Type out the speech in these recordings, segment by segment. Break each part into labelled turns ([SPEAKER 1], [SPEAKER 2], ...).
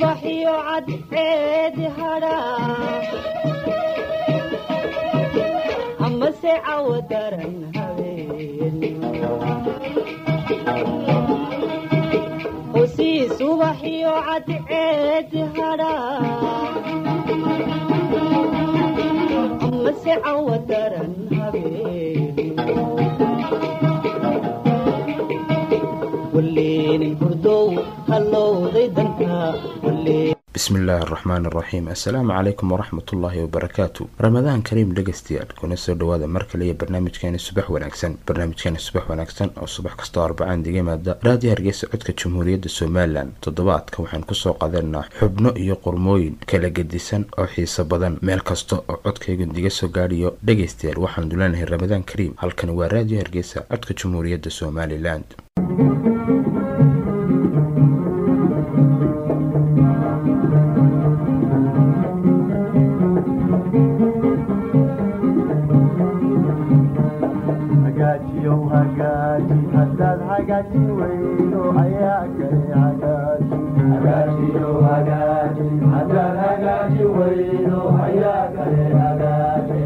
[SPEAKER 1] subaxiyo cadceedi hadhaa amase cawo daran habeen hosii subaxiyo cadceedi hadhaa amase cawo daran habeen walleenin hurdow hallowday danka walleen
[SPEAKER 2] bismillaahi araxmaan araxiim assalaamu calaykum waraxmat ullaahi wabarakaatu ramadaan kariim dhegeystayaal kuna soo dhawaada mar kale iyo barnaamijkeeni subax wanaagsan barnaamijkeeni subax wanaagsan oo subax kastoo arbacaan diga yimaada raadiyo hargeysa codka jamhuuriyadda somalilan toddobaadka waxaan kusoo qadanaa xubno iyo qormooyin kala gedisan oo xiiso badan meel kasta oo codkaygu diga soo gaadhiyo dhegeystayaal waxaan dulanahay ramadaan kariim halkani waa raadiyo hargeysa codka jamhuuriyadda somalilan
[SPEAKER 3] hagaajiyow hagaaji haddaad hagaajin weydo ayaa kale hagaaji hagaajiyow hagaaji haddaad hagaajin weydo ayaa kale hagaaji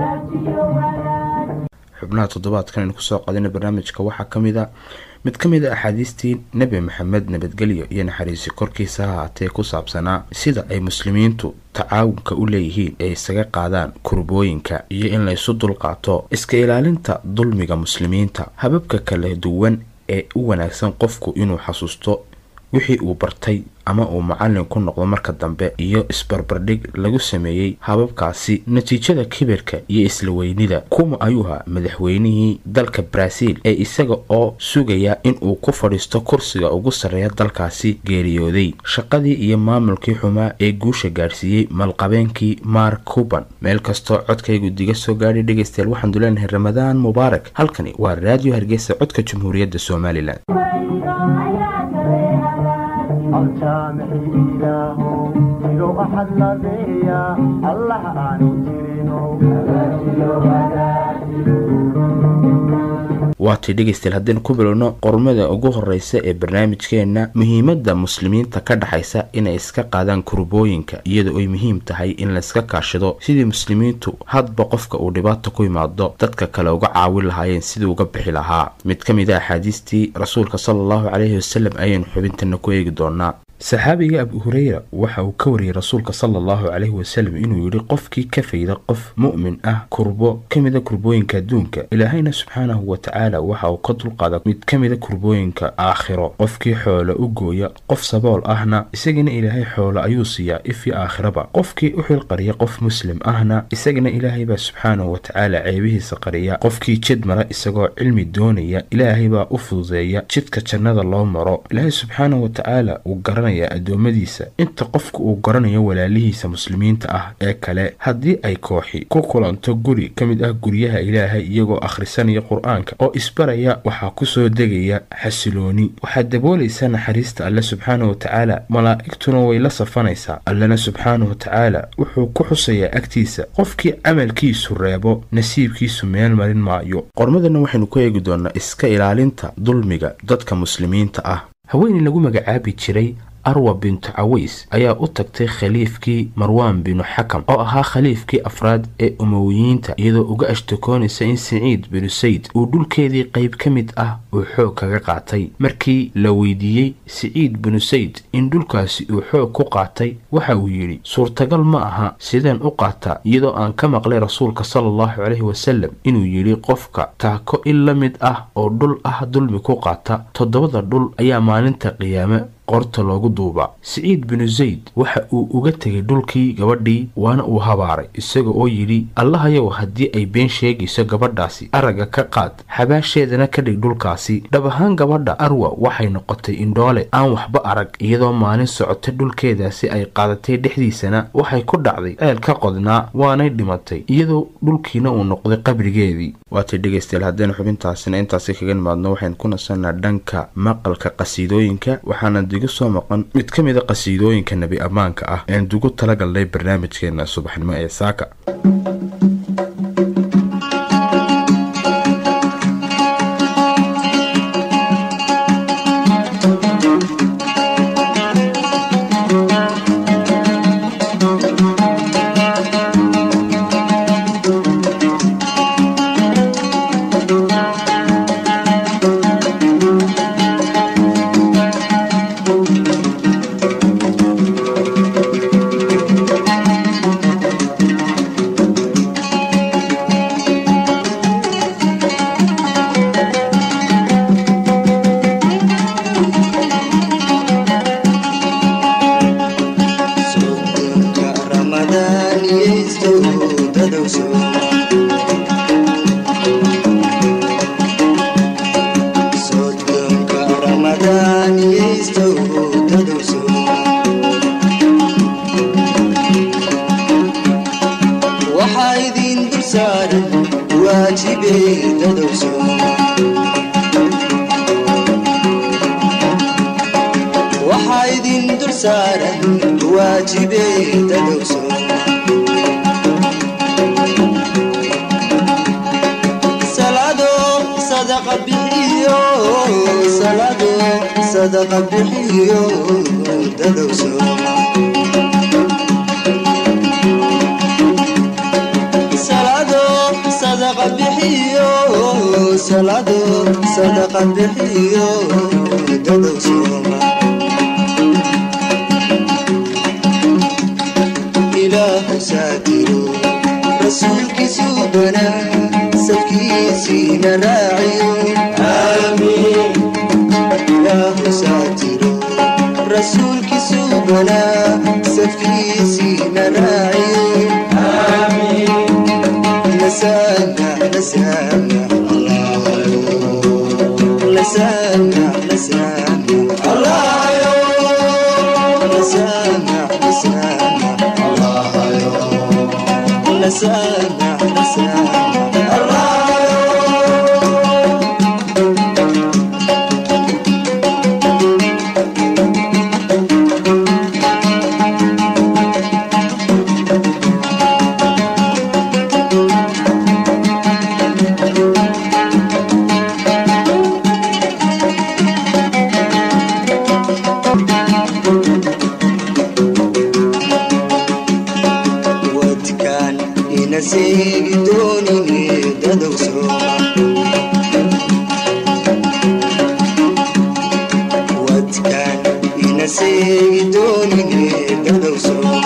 [SPEAKER 2] xubnaha toddobaadkan aynu kusoo qadina barnaamijka waxaa ka mid a mid ka mid a axaadiistii nebi maxamed nabadgelyo iyo naxariisi korkiisa ha haatee ku saabsanaa sida ay muslimiintu tacaawunka u leeyihiin ee isaga qaadaan kurbooyinka iyo in laysu dulqaato iska ilaalinta dulmiga muslimiinta hababka kala duwan ee u wanaagsan qofku inuu xasuusto wixii uu bartay ama uu macallin ku noqdo marka dambe iyo isbarbardhig lagu sameeyey hababkaasi natiijada kibirka iyo isla weynida kuma ayuuha madaxweynihii dalka baraaziil ee isaga oo sugaya inuu ku fadhiisto kursiga ugu sarreeya dalkaasi geeriyooday shaqadii iyo maamulkii xumaa ee guusha gaadhsiiyey malqabeenkii mark cuban meel kastoo codkaygu diga soo gaadhay dhegeystayaal waxaan duleenahay ramadaan mubaarak halkani waa raadiyo hargeysa codka jamhuuriyadda somalilan
[SPEAKER 3] aljaamixi ilaahow jiro axad labeeya allah aanu
[SPEAKER 2] waatii dhegeystayaal haddaynu ku bilowno qormada ugu horeysa ee barnaamijkeena muhiimada muslimiinta ka dhexaysa inay iska qaadaan kurbooyinka iyadoo ay muhiim tahay in layska kaashado sidii muslimiintu hadba qofka uu dhibaato ku yimaado dadka kale uga caawin lahaayeen sidii uga bixi lahaa mid ka mid a axaadiistii rasuulka sala allahu caleyhi wasalam ayaynu xubintana ku eegi doonaa saxaabiga abu hureyra waxa uu ka wariyey rasuulka sala allahu caleyhi wasalam inuu yidhi qofkii ka fayda qof mu'min ah kurbo ka mida kurbooyinka adduunka ilaahayna subxaanahu wa tacaala waxa uu ka dulqaada mid ka mida kurbooyinka aakhiro qofkii xoolo u gooya qof sabool ahna isagana ilaahay xoolo ayuu siiyaa ifii aakhiraba qofkii u xilqariya qof muslim ahna isagana ilaahay baa subxaanahu wa tacaala ceebihiisa qariya qofkii jid mara isagoo cilmi doonaya ilaahay baa u fududeeya jidka jannada loo maro ilaahay subxaanahu wa tacaala uu garanaya addoommadiisa inta qofku uu garanayo walaalihiisa muslimiinta ah ee kale haddii ay kooxi ku kulanto guri ka mid ah guryaha ilaahay iyagoo akhrisanaya qur-aanka oo isbaraya waxaa kusoo degaya xasilooni waxaad daboolaysaa naxariista alle subxaana wa tacaala malaa'igtuna way la safanaysaa allena subxaana wa tacaala wuxuu ku xusayaa agtiisa qofkii camalkiisu reebo nasiibkiisu meel marin maayo qormadana waxaynu ku eegi doonaa iska ilaalinta dulmiga dadka muslimiinta ah haweeney lagu magacaabi jiray arwa bintu caways ayaa u tagtay khaliifkii marwaan binu xakam oo ahaa khaliifkii afraad ee umowiyiinta iyadoo uga ashtakoonaysa in siciid binu sayd uu dhulkeedii qayb ka mid ah uu xoog kaga qaatay markii la weydiiyey siciid binu sayd in dhulkaasi uu xoog ku qaatay waxa uu yidhi suurtagal ma aha sideen u qaataa iyadoo aan ka maqlay rasuulka sala allahu caleyhi wasalam inuu yidhi qofka taako in la mid ah oo dhul ah dulmi ku qaata toddobada dhul ayaa maalinta qiyaame qorta loogu duubaa siciid binu zayd waxa uu uga tegay dhulkii gabadhii waana uu habaaray isaga oo yidhi allahayow haddii ay been sheegayso gabadhaasi aragga ka qaad xabaasheedana ka dhig dhulkaasi dhab ahaan gabadha arwa waxay noqotay indhoole aan waxba arag iyadoo maalin socotay dhulkeedaasi ay qaadatay dhexdiisana waxay ku dhacday ceel ka qodnaa waanay dhimatay iyadoo dhulkiina uu noqday qabrigeedii waatay dhegeystayaal haddaynu xubintaasina intaasi kaga nimaadno waxaynu ku nasanaa dhanka maqalka qasiidooyinka waxaana digu soo maqan mid ka mid a qasiidooyinka nebi ammaanka ah ean dugu talagalnay barnaamijkeena subaxnimo ee saaka
[SPEAKER 4] dadowsoma waxaa idin dul saaran waajibe dadowsoma salado sadaqa bixiyo salado sadaqa bixiyo dadowsoma salado sadaqa bixiyo salado sadaqa bixiyo dadowsoma ilaahu saatiro rasuulkiisuu banaa safkiisiina raaciyo aamiin ilaahu saatiro rasuulkiisuu banaa safkiisiina raaciyo aamiin nasana nasana nasana nasana allahayo nasana nasana allahayo nasana nasana allahayo wadkaan ina seegi doonine dadowsoma wadkaan ina seegi doonine dadowsoma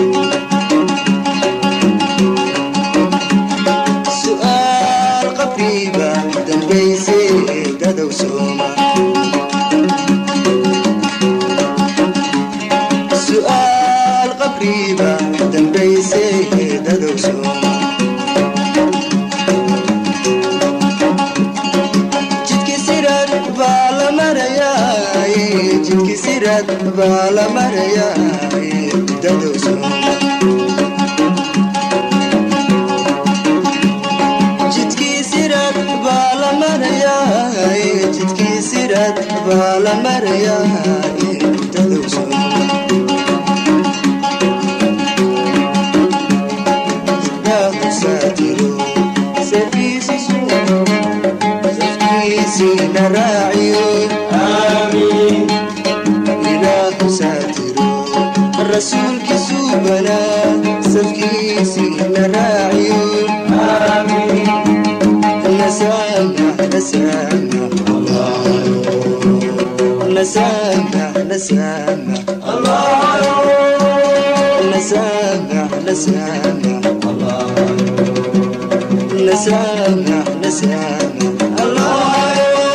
[SPEAKER 4] su'aal qabriiba dambayse dadowsoma su'aal qabriiba dambayse dadowsoma jidki sirad baa la marayaa jidki sirad baa la marayaa dadowsoma jidkii sirad baa la marayaa jidkii sirad baa la marayaa dadowsoma saatiro safkiisiina raaciyo aamiin ilaahu saatiro rasuulkiisuu banaa safkiisiina raaciyo aamiin nasana nasana nasana nasana nasana nasana نسامح نسامح الله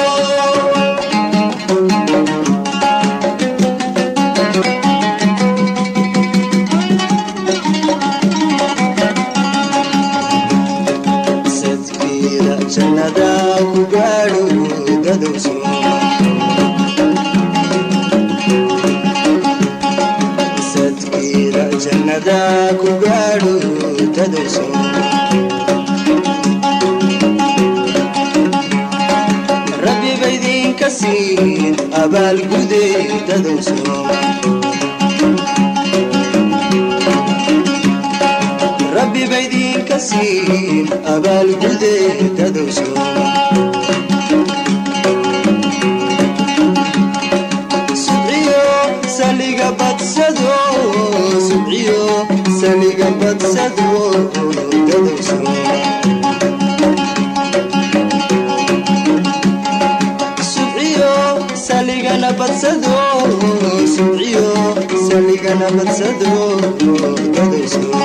[SPEAKER 4] sadkiida jannada ku gaadho dadowsoma sadkiida jannada ku gaadho dadowsoma rabbi baydinka siin abaalgude dadowsoma rabbi baydinka siin abaalgude dadowsoma subciyo saliga badsado subciyo saliga badsado dadowsoma subciyo saligana badsado subciyo saligana badsado dadowsoma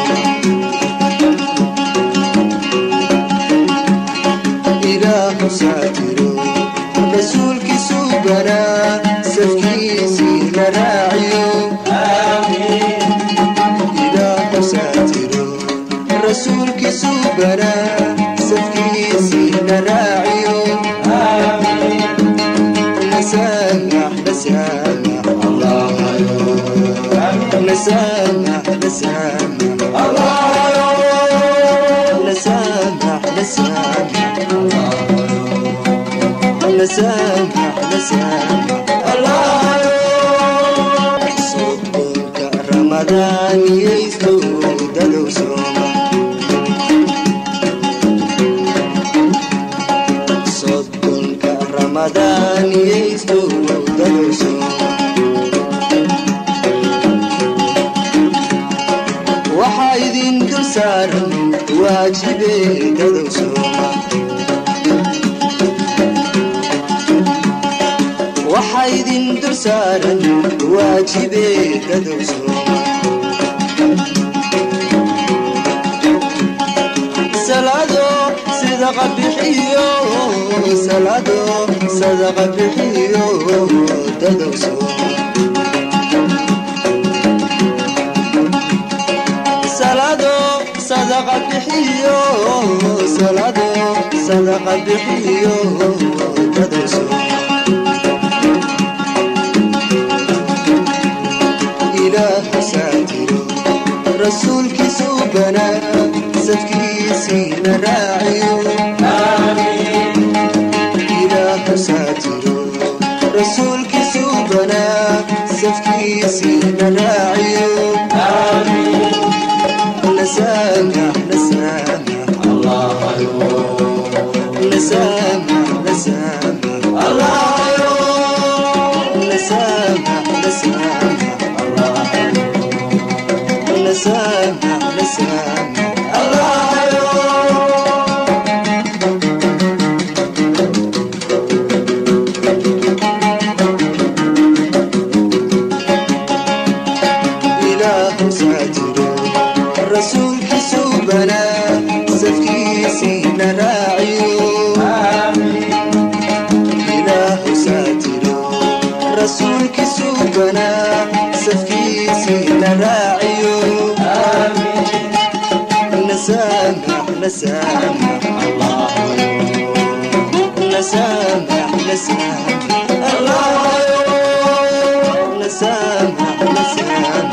[SPEAKER 4] ilaahu saatiro rasuulkiisuu banaa safkiisiina raaciyo ilaahu saatiro rasuulkiisuu banaa safkiisiina raaciyo نسامح نسامح الله نسامح نسامح الله نسامح نسامح نسامح نسامح الله صدق رمضان يسود الوسومة صدق رمضان يسود الوسومة waxaa idin dul saaran waajibeedadow sooma waxaa idin dul saaran waajibeedadow sooma salaado sadaqa bixiyo salaado sadaqa bixiyo dadow sooma salado sadaqa bixiyo salado sadaqa bixiyo dadayso ilaahu saatiro rasuulkiisu banaa sadkiisiina raaciyo ilaahu saatiro rasuulkiisu banaa safkiisiina raaciyo نسامح نسامح الله نسامح نسامح الله نسامح نسامح الله نسامح نسامح الله إله ساتر rasuulkiisu banaa safkiisiina raaciyo ilaahu saatiro rasuulkiisu banaa safkiisiina raaciyo nasaamax nasaamax nasaamax nasaamax allah nasaamax nasaamax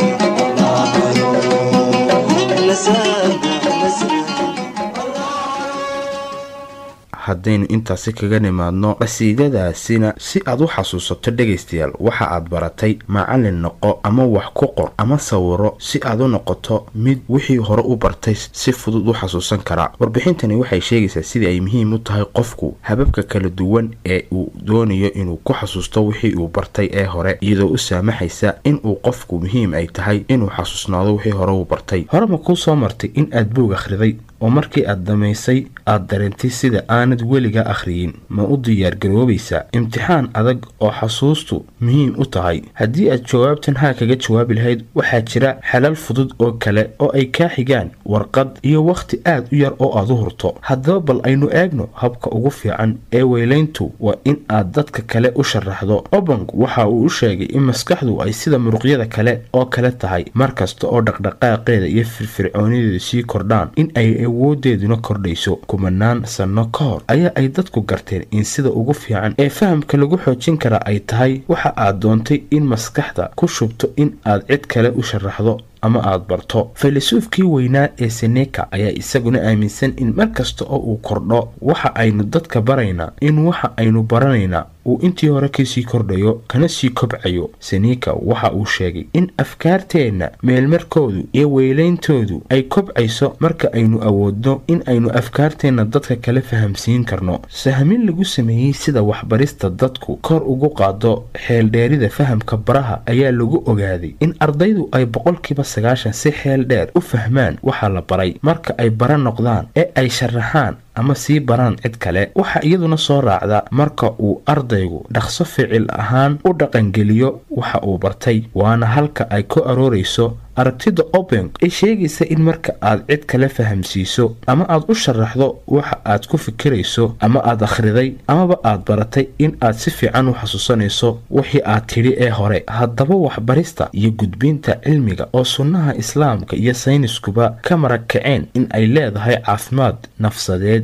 [SPEAKER 2] haddaynu intaasi kaga nimaadno qasiidadaasina si aad u xasuusato dhegaystayaal waxa aad baratay macallin noqo ama wax ku qor ama sawiro si aad u noqoto mid wixii hore u bartay si fudud u xasuusan karaa warbixintani waxay sheegaysaa sidii ay muhiim u tahay qofku hababka kala duwan ee uu doonayo inuu ku xasuusto wixii uu bartay ee hore iyadoo u saamaxaysa inuu qofku muhiim ay tahay inuu xasuusnaado wixii hore uu bartay hore ma kuu soo martay in aad buug akhriday oo markii aad dhammaysay aad dareentay sida aanad weligaa akhriyin ma u diyaargaroobaysaa imtixaan adag oo xasuustu muhiim u tahay haddii aad jawaabtan haa kaga jawaabi lahayd waxaa jira xalal fudud oo kale oo ay kaa xigaan warqad iyo wakhti aad u yar oo aad u hurto haddaba bal aynu eegno habka ugu fiican ee weylayntu waa in aad dadka kale u sharaxdo obong waxa uu u sheegay in maskaxdu ay sida muruqyada kale oo kale tahay mar kasta oo dhaqdhaqaaqeeda iyo firfircoonideedu sii kordhaan in ay awoodeeduna kordhayso kumanaan sanno ka hor ayaa ay dadku garteen in sida ugu fiican ee fahamka lagu xoojin karaa ay tahay waxa aad doontay in maskaxda ku shubto in aad cid kale u sharaxdo ama aad barto faylasuufkii weynaa ee seneka ayaa isaguna aaminsan in mar kasta oo uu kordho waxa aynu dadka baraynaa in waxa aynu baranaynaa uu intii hore kasii kordhayo kana sii kobcayo seneka waxa uu sheegay in afkaarteenna meelmarkoodu iyo weyleyntoodu ay kobcayso marka aynu awoodno in aynu afkaarteenna dadka kale fahamsiin karno sahmin lagu sameeyey sida waxbarista dadku kor ugu qaado xeeldheerida fahamka baraha ayaa lagu ogaaday in ardaydu ay boqolkiiba sagaashan si xeel dheer u fahmaan waxa la baray marka ay bara noqdaan ee ay sharaxaan ama sii baraan cid kale waxaa iyaduna soo raacda marka uu ardaygu dhaqso ficil ahaan u dhaqangeliyo waxa uu bartay waana halka ay ku aroorayso aragtida openg ee sheegaysa in marka aad cid kale fahamsiiso ama aad u sharaxdo waxa aad ku fikirayso ama aad akhriday amaba aad baratay in aad si fiican u xasuusanayso wixii aad tidhi ee hore haddaba waxbarista iyo gudbinta cilmiga oo sunnaha islaamka iyo sayniskuba ka marag kaceen in ay leedahay caafimaad nafsadeed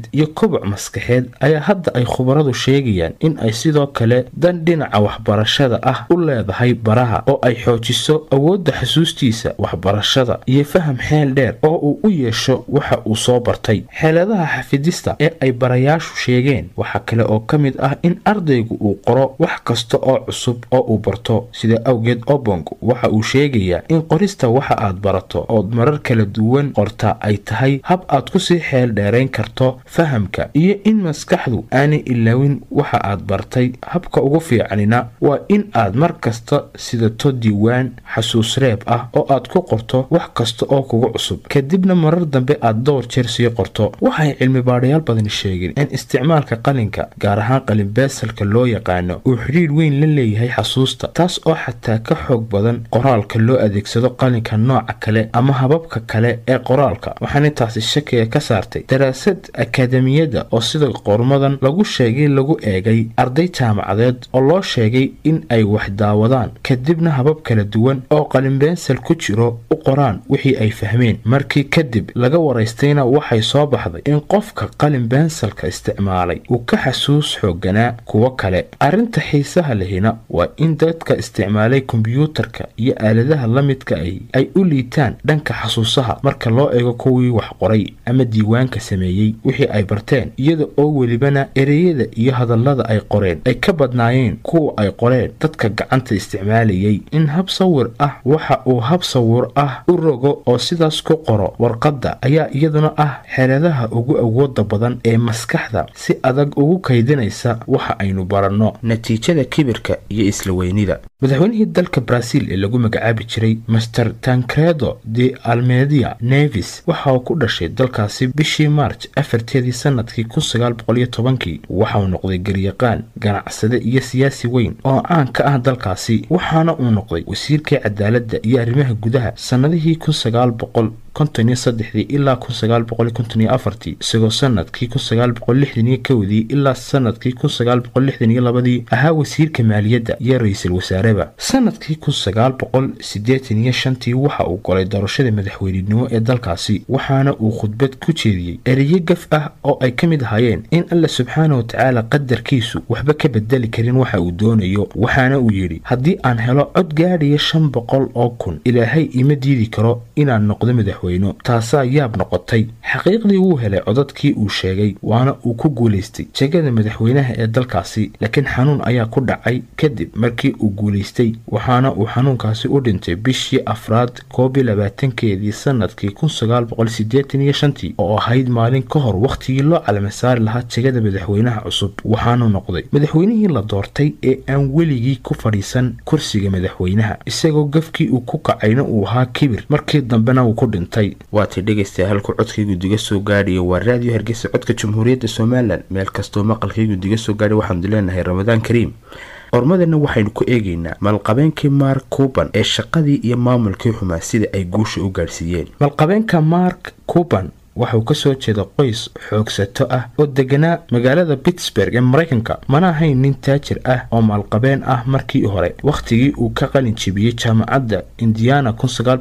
[SPEAKER 2] aqooneed iyo koboc maskaxeed ayaa hadda ay khubaradu sheegayaan in ay sidoo kale dan dhinaca waxbarashada ah u leedahay baraha oo ay xoojiso awoodda xasuustiisa waxbarashada iyo faham xeel dheer oo uu u yeesho waxa uu soo bartay xeeladaha xafidista ee ay barayaashu sheegeen waxaa kale oo ka mid ah in ardaygu uu qoro wax kasta oo cusub oo uu barto sida awgeed obong waxa uu sheegayaa in qorista waxa aad barato ood marar kala duwan qorta ay tahay hab aad kusii xeel dheerayn karto fahamka iyo in maskaxdu aanay ilaawin waxa aad bartay habka ugu fiicanina waa in aad mar kasta sidato diiwaan xasuus reeb ah oo aad ku qorto wax kasta oo kugu cusub kadibna marar dambe aad dhowr jeer sii qorto waxay cilmi baadhayaal badani sheegeen in isticmaalka qalinka gaar ahaan qalin beesalka loo yaqaano uu xidhiidh weyn la leeyahay xasuusta taas oo xataa ka xoog badan qoraalka loo adeegsado qalinka nooca kale ama hababka kale ee qoraalka waxaana taasi shakiga ka saartay daraasad akaademiyadda oo sida qormadan lagu sheegay lagu eegay arday jaamacadeed oo loo sheegay in ay wax daawadaan kadibna habab kala duwan oo qalinbeensal ku jiro u qoraan wixii ay fahmeen markii kadib laga waraystayna waxay soo baxday in qofka qalin beensalka isticmaalay uu ka xasuus xooganaa kuwo kale arrinta xiisaha lehina waa in dadka isticmaalay kombiyuutarka iyo aaladaha la midka ahi ay u liitaan dhanka xasuusaha marka loo eego kuwii wax qoray ama diiwaanka sameeyey wixii ay barteen iyada oo welibana ereyada iyo hadallada ay qoreen ay ka badnaayeen kuwa ay qoreen dadka gacanta isticmaalayay in hab sawir ah waxa uu hab sawir ah u rogo oo sidaas ku qoro warqadda ayaa iyaduna ah xeeladaha ugu awooda badan ee maskaxda si adag ugu kaydinaysa waxa aynu baranno natiijada kibirka iyo isla weynida madaxweynihii dalka baraaziil ee lagu magacaabi jiray master tancredo de almedia nevis waxa uu ku dhashay dalkaasi bishii maarj afarteedii sanadkii kun sagaal boqol iyo tobankii waxauu noqday garyaqaan ganacsade iyo siyaasi weyn oo caan ka ah dalkaasi waxaana uu noqday wasiirkii cadaaladda iyo arrimaha gudaha sannadihii kun sagaal boqol konton iyo saddexdii ilaa kun sagaal boqol konton iyo afartii isagoo sanadkii kun sagaal boqol lixdan iyo kowdii ilaa sanadkii kun sagaal boqol lixdan iyo labadii ahaa wasiirka maaliyadda iyo ra-iisul wasaareba sanadkii kun sagaal boqol siddeetan iyo shantii waxa uu golay doorashada madaxweynenimo ee dalkaasi waxaana uu khudbad ku jeediyey ereyo gaf ah oo ay ka mid ahaayeen in alla subxaana wa tacaala qadarkiisu waxba ka bedeli karin waxa uu doonayo waxaana uu yidhi haddii aan helo cod gaadhaya shan boqol oo kun ilaahay ima diidi karo inaan noqdo madax taasaa yaab noqotay xaqiiqdii wuu helay codadkii uu sheegay waana uu ku guulaystay jegada madaxweynaha ee dalkaasi laakiin xanuun ayaa ku dhacay kadib markii uu guulaystay waxaana uu xanuunkaasi u dhintay bishii afraad koob iyo labaatankeedii sanadkii kun sagaal boqol siddeetan iyo shantii oo ahayd maalin ka hor wakhtigii loo calamasaari lahaa jegada madaxweynaha cusub waxaanu noqday madaxweynihii la doortay ee aan weligii ku fadhiisan kursiga madaxweynaha isagoo gafkii uu ku kacayna uu ahaa kibir markii dambena uu ku dhintay
[SPEAKER 5] waatay dhegaystayaa halku codkaygu diga soo gaadhaya waa raadiyo hargeysa codka jamhuuriyadda somalilan meel kastoo maqalkaygu diga soo gaadhay waxaanu leenahay ramadaan kariim ormadana waxaynu ku eegaynaa maalqabeenkii mark cuban ee shaqadii iyo maamulkii xumaa sida ay guusha u gaadhsiiyeen
[SPEAKER 2] malqabeenka mark cuban waxa uu ka soo jeeda qoys xoogsato ah oo deganaa magaalada pittsburg ee maraykanka mana ahayn nin taajir ah oo maalqabeen ah markii hore wakhtigii uu ka qalin jebiyey jaamacadda indiana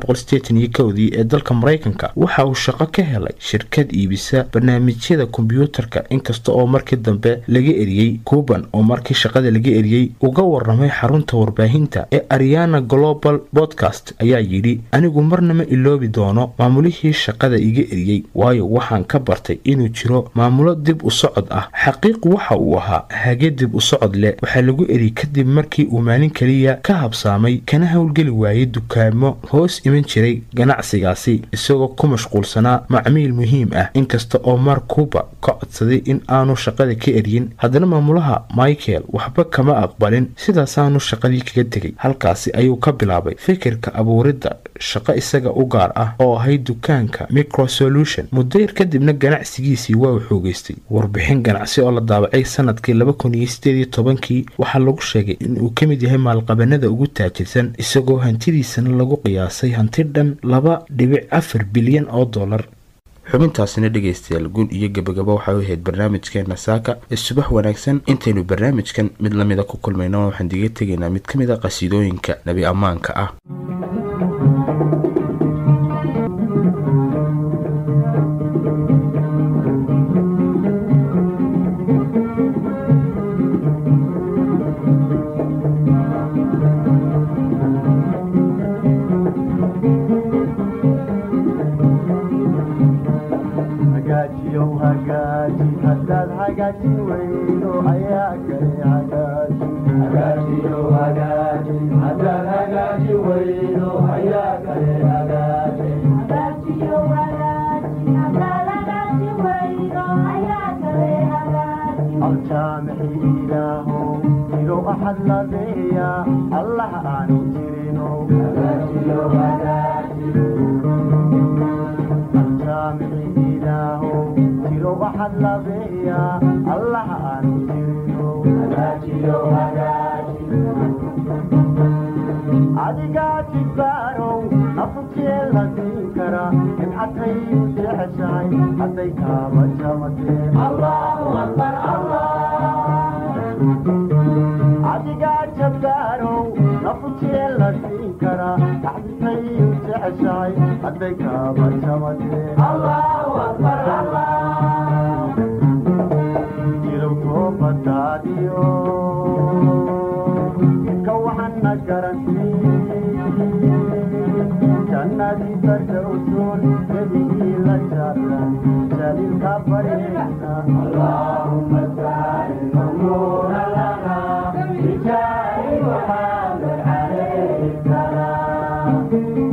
[SPEAKER 2] dii ee dalka maraykanka waxa uu shaqo ka helay shirkad iibisa barnaamijyada kombyuutarka inkasta oo markii dambe laga eriyey cuban oo markii shaqada laga eriyey uga waramay xarunta warbaahinta ee ariana global bodcast ayaa yidhi anigu marnama iloobi doono maamulihii shaqada iga eriyey waayo waxaan ka bartay inuu jiro maamulo dib u socod ah xaqiiq waxa uu ahaa hage dib u socod leh waxaa lagu eri kadib markii uu maalin keliya ka habsaamay kana howlgeli waayey dukaamo hoos iman jiray ganacsigaasi isagoo ku mashquulsanaa macmiil muhiim ah inkasta oo mark cuba ka codsaday in aanu shaqada ka eryin haddana maamulaha michael waxba kama aqbalin sidaasaanu shaqadii kaga tegay halkaasi ayuu ka bilaabay fikirka abuuridda shaqo isaga u gaar ah oo ahayd dukaanka microsolution muddo yar kadibna ganacsigiisii waa uu xoogeystay warbixin ganacsi oo la daabacay sanadkii kii waxaa lagu sheegay in uu ka mid yahay maalqabanada ugu taajirsan isagoo hantidiisana lagu qiyaasay hanti dhan laba dhibic afar bilyan oo dollar
[SPEAKER 5] xubintaasina dhegaystayaal guul iyo gabagabo waxay u ahayd barnaamijkeena saaka ee subax wanaagsan intaynu barnaamijkan mid lamida ku kulmayno waxaan diga tegaynaa mid ka mid a qasiidooyinka nebi ammaanka ah
[SPEAKER 3] hagaajiyow hagaaji haddaad hagaajin weydo ayaa kale hagaaji hagaajiyow hagaaji haddaad hagaaji weydo ayaa kale hagaaji aljaamixi ilaahow igow axad labeeya allah aanu jirino aljaamixi ilaahow igow axad labeeya allah aanu jirino adigaa jibaarow nafukee la siin kara nimcatayu jeceshahay hadday kaaba jamatee adigaa jabaarow nafukee la siin kara taxditayu jeceshahay hadday kaaba jamatee jirow toobadaadiyo ka waxana garantii jannadii fardowsoon nebigii la jaaran jaliilka bareegna allahumma sa'il umuura lana bijaahi muhammad calayhi salaam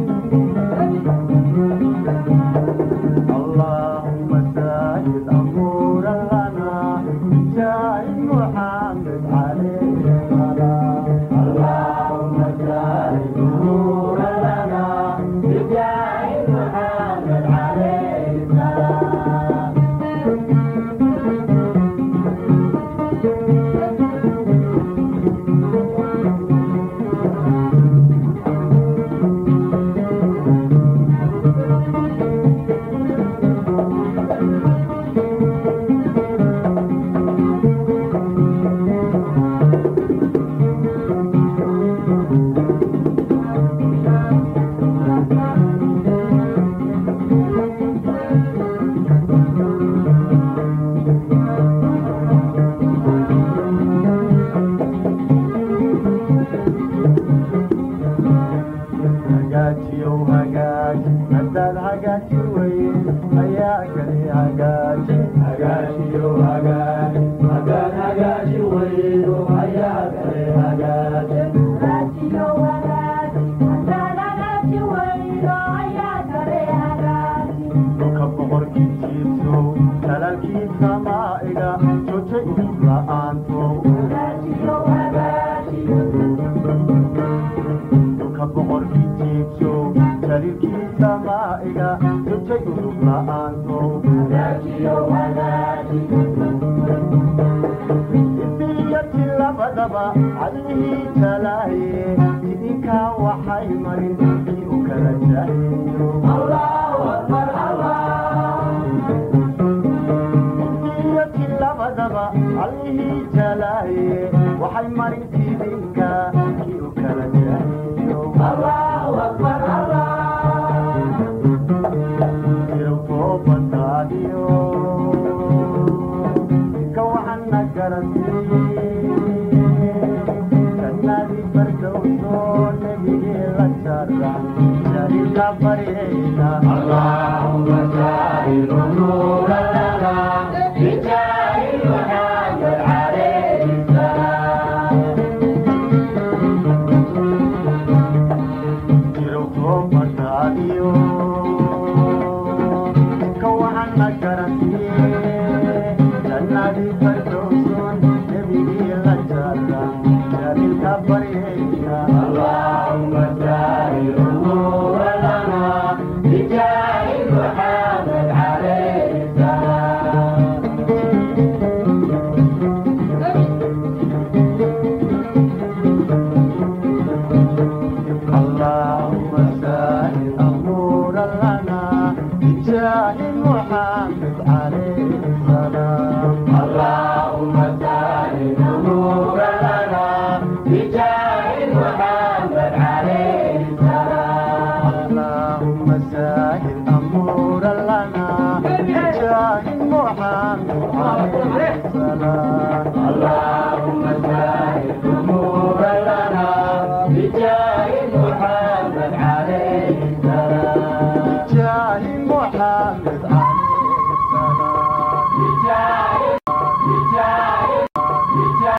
[SPEAKER 3] اللهم سهل أمورنا بجاه محمد عليه السلام اللهم سهل أمورنا بجاه محمد عليه السلام hagaajiyow hagaaji haddaad hagaaji weyn ayaa kale hagaaji hagaajiyow hagaaji haddaad hagaaji weydo ayaa kale hagaaji dhulka boqorkii jiibsow talaalkii samaa'iga joojay udub la'aantow dhulka boqorkii jiibsow jaliilkii samaa'iga joojay udub la'aantow isiyati labadaba cadlihii jalaaye idinkaa waxay marin kii u kala jaheeyo isiyati labadaba cadlihii jalaaye waxay marin idinka kii u kala jaheeyo jirow toobadaadiyo ka waxana garantii jannadii fardowsoo nebigii la jara jaliilka baryayna allahumma saa'il umuura lana bijaahi muhammad calayhi salaam jirow toobadaadiyo ka waxana garantii jannadii fardowsoon nebigii la jara jaliilka baryayna allahumma saa'il umuura lana bijaahi muhammad calayhi salaam اللهم سهل أمور لنا بجاه محمد عليه السلام اللهم سهل أمور لنا بجاه محمد عليه السلام اللهم سهل أمور لنا بجاه محمد عليه السلام اللهم سهل أمور لنا بجاه محمد عليه السلام بجاه محمد عليه السلام يا